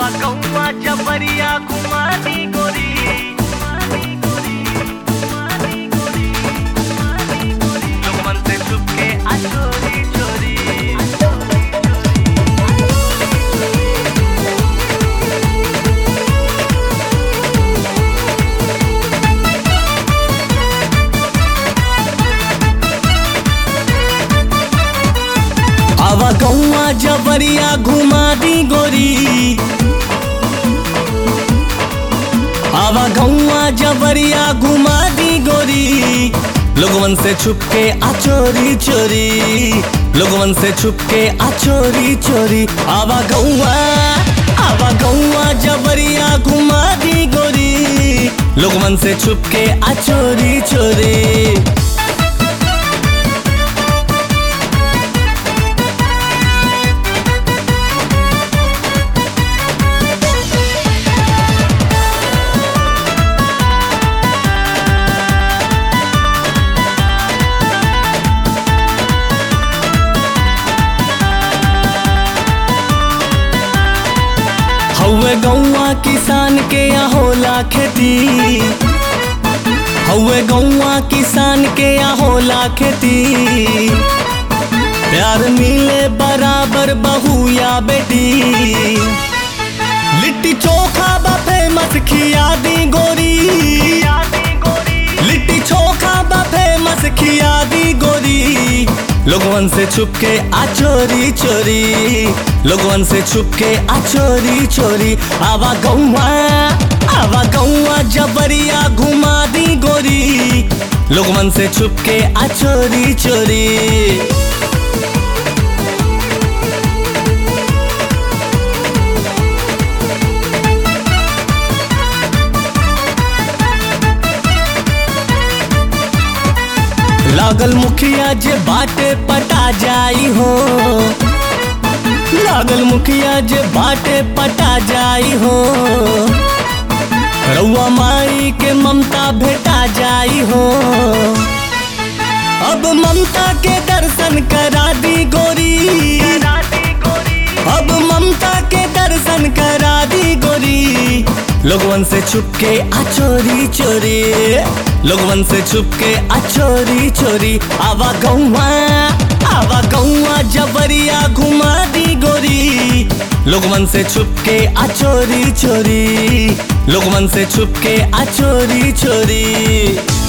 आवा कौआ जबरिया घुमा दी गोरी लोगमन से छुप के आ चोरी चोरी आवा गौआ जबरिया घुमा दी गोरी आवा गौआ जबरिया घुमा दी गोरी लोगवन से छुप के आ चोरी चोरी लोगवन से छुप के आ चोरी चोरी आवा गौआ आवा गौआ जबरिया घुमा दी गोरी लोगवन से छुप के आ चोरी चोरी हौवे गौआ किसान के यहाँ होला खेती हौवे गौआ किसान के यहाँ होला खेती प्यार मिले बराबर बहू या बेटी लिट्टी चोखा बा फेमस खिया दी गोरी लिट्टी चोखा बा फेमस खिया दी गोरी लोगवन से छुप के आ चोरी चोरी लोगवन से छुप के आ चोरी चोरी आवा गौआ आवा गौआ जबरिया घुमा दी गोरी लोगवन से छुप के आ चोरी चोरी लागल मुखिया जे बाटे पटा जाई हो लागल मुखिया जे बाटे पटा जाई हो रउआ माई के ममता भेटा जाई हो अब ममता के दर्शन करा दी गोरी अब ममता के दर्शन करा दी गोरी लोगवन से छुप के आ चोरी चोरी लोगवन से छुप के आ चोरी चोरी आवा गौआ आवा गौआ जबरिया घुमा दी गोरी लोगवन से छुप के आ चोरी चोरी लोगवन से छुप के आ चोरी चोरी